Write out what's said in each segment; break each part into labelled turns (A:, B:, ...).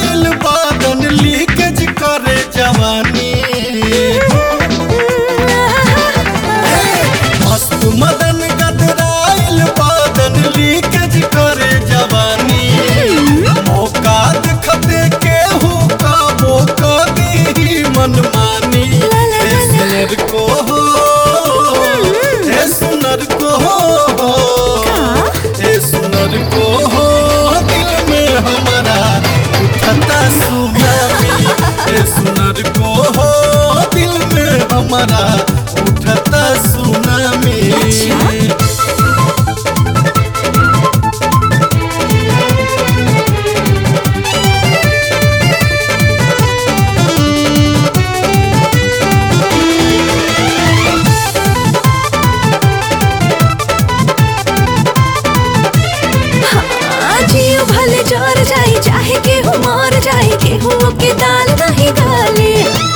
A: गदराइल बादन लीकेज करे जवानी मस्त मदन गदराइल बादन लीकेज करे जवानी मौका देखते केहू का मौका दी मनमानी ए सुनर को हो ए सुनर को हो ए सुनर को हो दिल में हमारा उठता सुनामी ए सुनर को हो दिल में हमारा उठता सुनामी
B: जियो भले जर जाए चाहे केहू मर जाए केहू के दाल नहीं गाले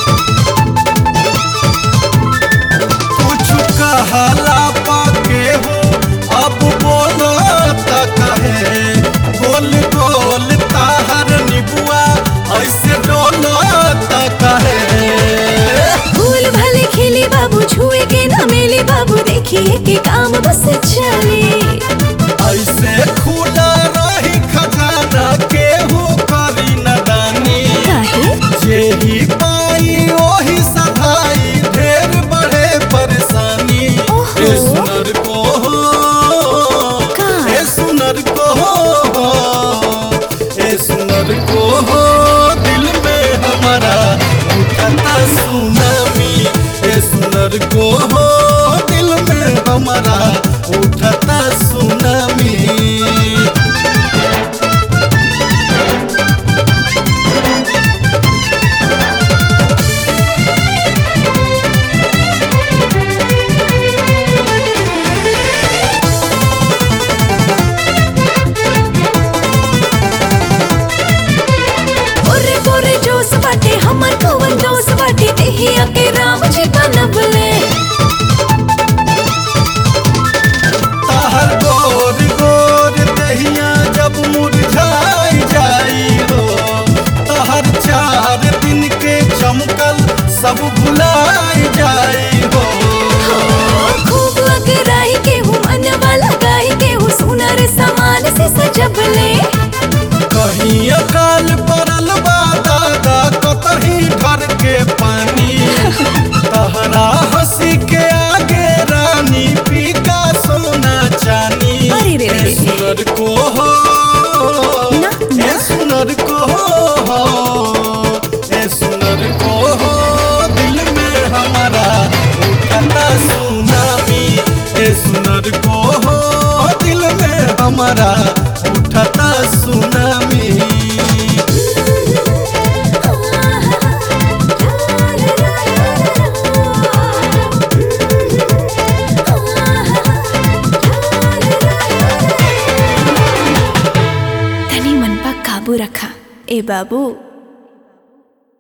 A: कुछ कहला पाके हो अब बोलो त कहे बोल बोल ताहर निबुआ ऐसे डोलो त कहे
B: फूल भले खिली बाबू छुए के न मिली बाबू देखिए के काम बस चले
A: ऐसे खुला रही खजाना केहू करी नदानी
B: काहे
A: जेही पाई ओही सधाई ढेर बड़े परेशानी
B: ओहो।
A: ए सुनर को हो
B: का?
A: ए सुनर को हो ए सुनर को हो दिल में हमारा उठता सुनामी ए सुनर को हो दिल में हमारा उठता सुनामी
B: ओरे पोरे जोश बाटे हमर कवन दोस्त बाटे देहिया के राम जी बनबले
A: ताहर गोर गोर दहिया जब मुरझाई जाई हो ताहर चार दिन के चमकल सब भुलाई जाई हो
B: खूब अगराई के हूँ मन वाला गाई के हूँ सुनर समान से सजबले
A: कहीं अकाल पड़ल बा दादा कतही घर के पानी तहरा हंसी के आगे रानी फीका सोना चानी
B: अरे रे रे।
A: ए सुनर को हो
B: ना,
A: ए
B: ना।
A: सुनर को हो ए सुनर को हो दिल में हमारा उठता सुनामी ए सुनर को हो दिल में हमारा उठता सुनामी
B: तनी मन पर काबू रखा ए बाबू